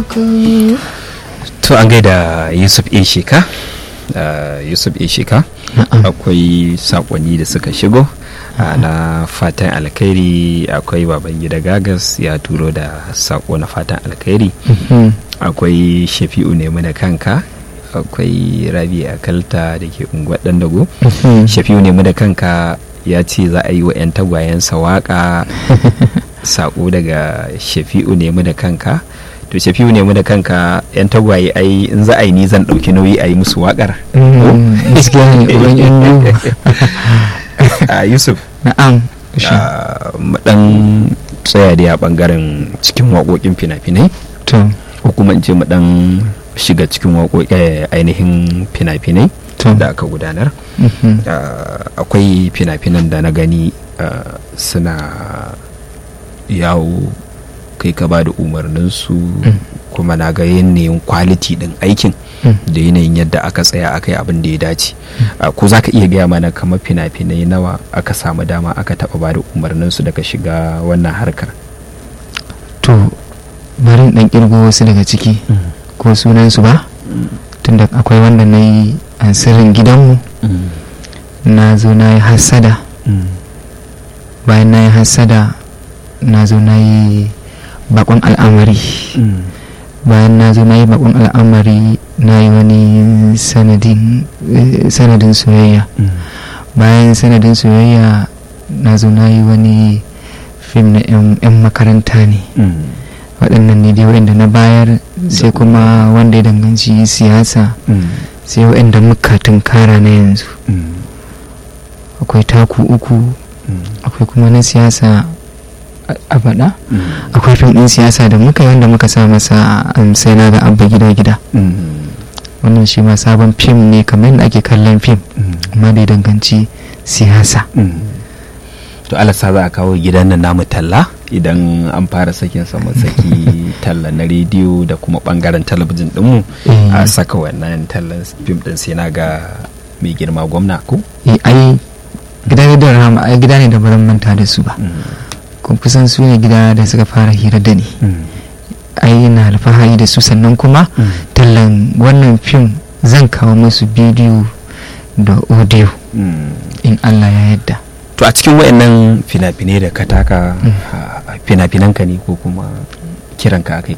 ku to an gaida yusuf a sheka yusuf a sheka akwai sakonni da suka shigo na fatan alkhairi akwai baban gida gagas ya turo da sako na fatan alkhairi akwai shafi'u nemi da kanka akwai rabi akalta da ke unguwar dago shafi'u nemi da kanka ya ce za a yi wa 'yan tagwayensa waka sako daga shafi'u nemi da kanka to shafi'u nemi da kanka 'yan tagwaye ai in za a yi ni zan ɗauki nauyi a yi musu wakar yusuf na'am dan tsaya da ya bangaren cikin waƙoƙin fina-finai ko kuma in ce mu dan shiga cikin ainihin fina-finai da aka gudanar akwai fina-finan da na gani suna yawo kai ka ba da umarninsu kuma na ga yanayin kwaliti din aikin da yanayin yadda aka tsaya aka yi abin da ya dace ko za ka iya gaya mana kamar fina-finai nawa aka samu dama aka taɓa ba da umarninsu daga shiga wannan harkar to bari dan kirgo wasu daga ciki ko sunansu ba tunda akwai wanda na yi an sirrin gidanmu na zo na yi hassada bayan na yi hassada na zo na yi bakon al'amari bayan na zo na yi bakon al'amari na yi wani sanadin soyayya bayan sanadin soyayya na zo na yi wani fim na 'yan makaranta ne waɗannan ne dai waɗanda na bayar sai kuma wanda ya danganci siyasa sai waɗanda muka tunkara na yanzu akwai taku uku akwai kuma na siyasa a faɗa akwai fim ɗin siyasa da muka yi wanda muka sa masa sai na ga abba gida gida wannan shi ma sabon fim ne kamar yadda ake kallon fim amma da danganci siyasa to alasa za a kawo gidan nan namu talla idan an fara sakin sama saki talla na rediyo da kuma bangaren talabijin dinmu a saka wannan tallan fim din sai na ga mai girma gwamna ko ai gida da rama ai gida ne da baran manta da su ba kun kusan su ne gida da suka fara hira da ni ai na alfahari da su sannan kuma tallan wannan fim zan kawo musu bidiyo da audio in Allah ya yadda to a cikin wayannan fina-finai da ka taka fina-finan ka ne ko kuma kiran ka akai